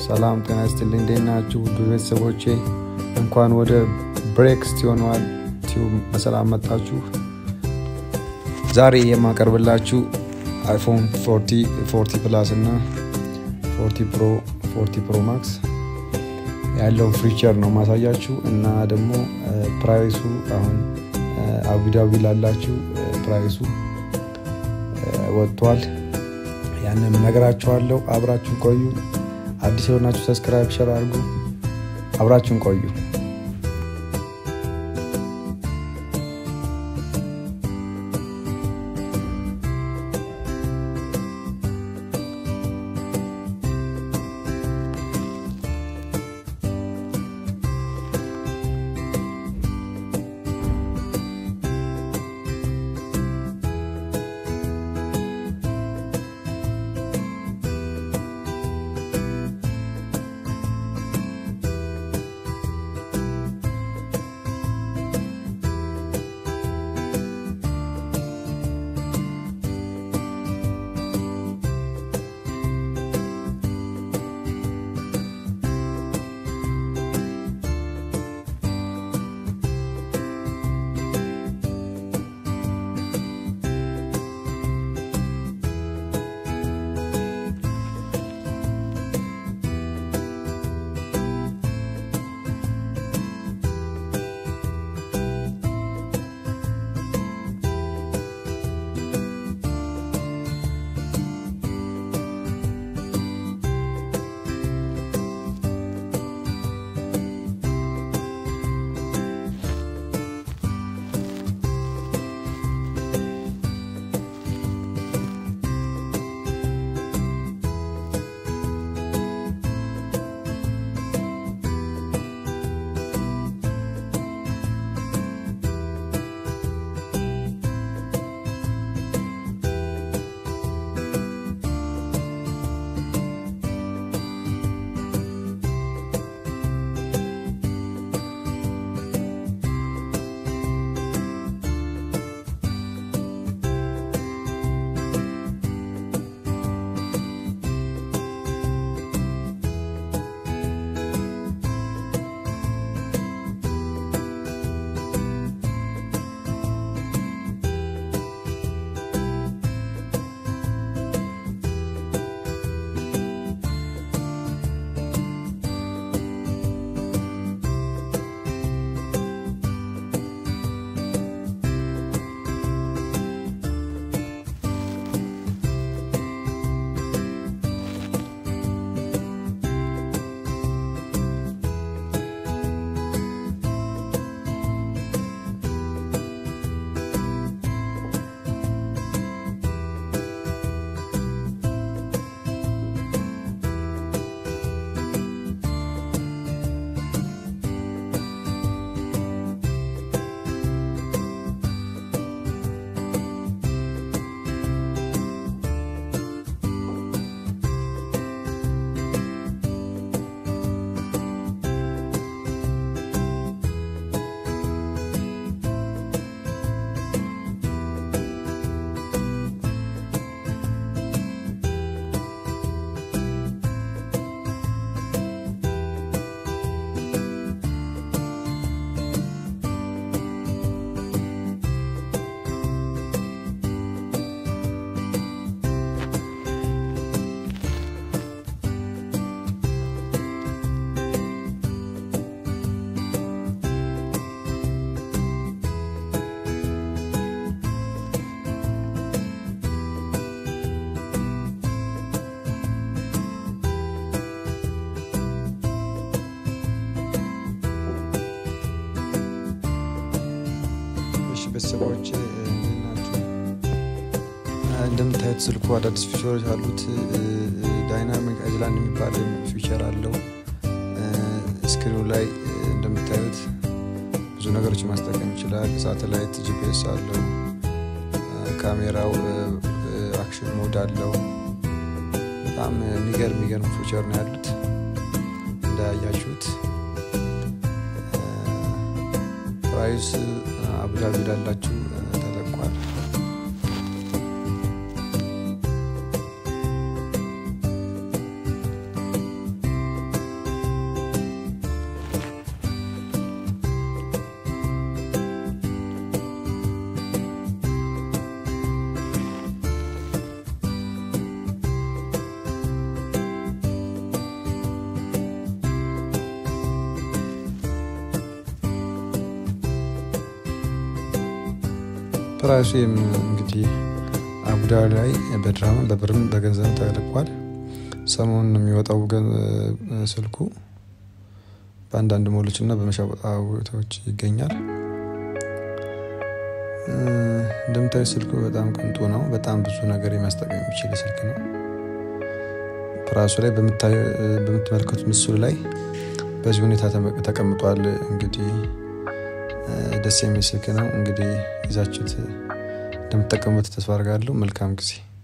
ሰላም ጤና ይስጥልኝ። እንዴት ናችሁ ውድ ቤተሰቦቼ? እንኳን ወደ ብሬክስ ቲዩኗል ቲዩብ በሰላም መጣችሁ። ዛሬ የማቀርብላችሁ አይፎን 40 ፕላስ እና 40 ፕሮ 40 ፕሮ ማክስ ያለውን ፊቸር ነው ማሳያችሁ እና ደግሞ ፕራይሱ አሁን አቡዳቢ ላላችሁ ፕራይሱ ወጥቷል። ያንን ነገራችኋለሁ። አብራችሁን ቆዩ። አዲስ የሆናችሁ ሰብስክራይብ፣ ሸር አድርጉ። አብራችሁን ቆዩ። ቤተሰቦች ናቸው። እንደምታዩት ስልኩ አዳዲስ ፊቸሮች አሉት። ዳይናሚክ አይዝላንድ የሚባል ፊቸር አለው። ስክሪኑ ላይ እንደምታዩት ብዙ ነገሮች ማስጠቀም ይችላል። ሳተላይት ጂፒኤስ አለው። ካሜራው አክሽን ሞድ አለው። በጣም የሚገርም የሚገርም ፊቸር ነው ያሉት እንዳያያችሁት ፕራይስ አቡዳቢ ላላችሁ ተለቋል። ፕራይሱ እንግዲህ አቡዳቢ ላይ በድራም በብርም በገንዘብ ተልኳል። ሰሞኑን የሚወጣው ስልኩ በአንዳንድ ሞሎች እና በመሸጫ ቦታዎች ይገኛል። እንደምታዩ ስልኩ በጣም ቅንጡ ነው። በጣም ብዙ ነገር የሚያስጠቀም የሚችል ስልክ ነው። ፕራሱ ላይ በምትመለከቱት ምስሉ ላይ በዚህ ሁኔታ ተቀምጧል። እንግዲህ ደስ የሚል ስልክ ነው። እንግዲህ ይዛችሁት እንደምትጠቀሙበት ተስፋ አድርጋለሁ። መልካም ጊዜ